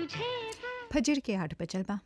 फजर के आठ बजल बा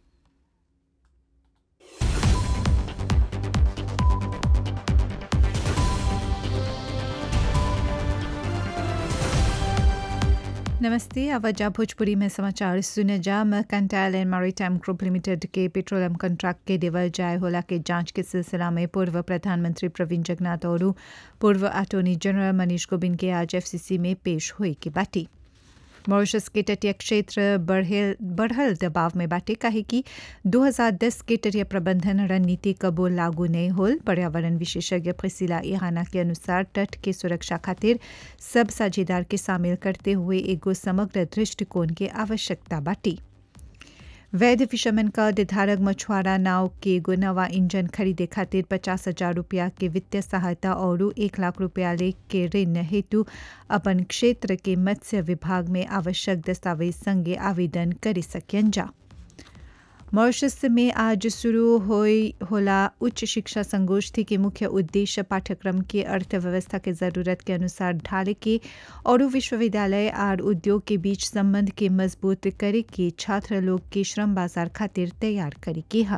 नमस्ते आवाजा भोजपुरी में समाचार सुने जा mercantile and maritime group limited के पेट्रोलियम कॉन्ट्रैक्ट के देवल जाय होला के जांच के सिलसिला में पूर्व प्रधानमंत्री प्रवीण जगन्नाथ और पूर्व अटॉर्नी जनरल मनीष गोबिंद के आज एफसीसी में पेश हुई की बाटी मॉरिशस के तटीय क्षेत्र बढ़ेल बढ़ल दबाव में बाटे काहे कि 2010 के तटीय प्रबंधन रणनीति कबो लागू नहीं होल पर्यावरण विशेषज्ञ प्रिसिला इहाना के अनुसार तट के सुरक्षा खातिर सब साझेदार के शामिल करते हुए एगो समग्र दृष्टिकोण के आवश्यकता बाटी वैध फिशरमैन का निर्धारक मछुआरा नाव के एगो नवा इंजन खरीदे खातिर पचास हजार रुपया के वित्तीय सहायता और एक लाख रुपया ले के ऋण हेतु अपन क्षेत्र के मत्स्य विभाग में आवश्यक दस्तावेज संगे आवेदन कर सकें जा मॉरिशस में आज शुरू होई होला उच्च शिक्षा संगोष्ठी के मुख्य उद्देश्य पाठ्यक्रम के अर्थव्यवस्था के जरूरत के अनुसार ढाले के और विश्वविद्यालय और उद्योग के बीच संबंध के मजबूत करे के छात्र लोग के श्रम बाजार खातिर तैयार करे के हा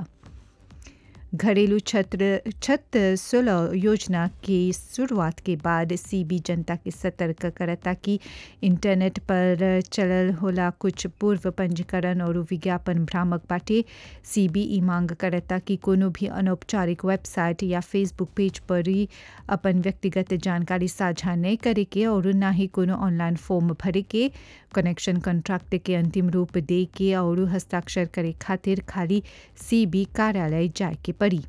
घरेलू छत्र छत सुलह योजना की शुरुआत के बाद सीबी जनता के सतर्क करता कि इंटरनेट पर चलल होला कुछ पूर्व पंजीकरण और विज्ञापन भ्रामक बाटे सीबी ई मांग करता कि कोनो भी अनौपचारिक वेबसाइट या फेसबुक पेज पर ही अपन व्यक्तिगत जानकारी साझा नहीं करे के और ना ही कोनो ऑनलाइन फॉर्म भरे के कनेक्शन कॉन्ट्रैक्ट के अंतिम रूप दे के और हस्ताक्षर करे खातिर खाली सीबी कार्यालय जाए के पड़ी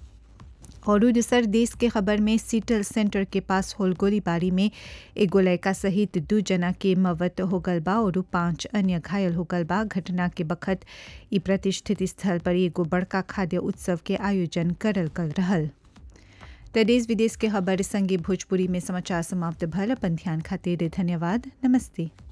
और दूसर देश के खबर में सीटल सेंटर के पास होल गोलीबारी में एगो लड़का सहित दू जना के मवत हो गल बा और पांच अन्य घायल हो गल बा घटना के बखत ई प्रतिष्ठित स्थल पर एगो बड़का खाद्य उत्सव के आयोजन करल गल रहल त देश विदेश के खबर संगे भोजपुरी में समाचार समाप्त भल अपन ध्यान खातिर धन्यवाद नमस्ते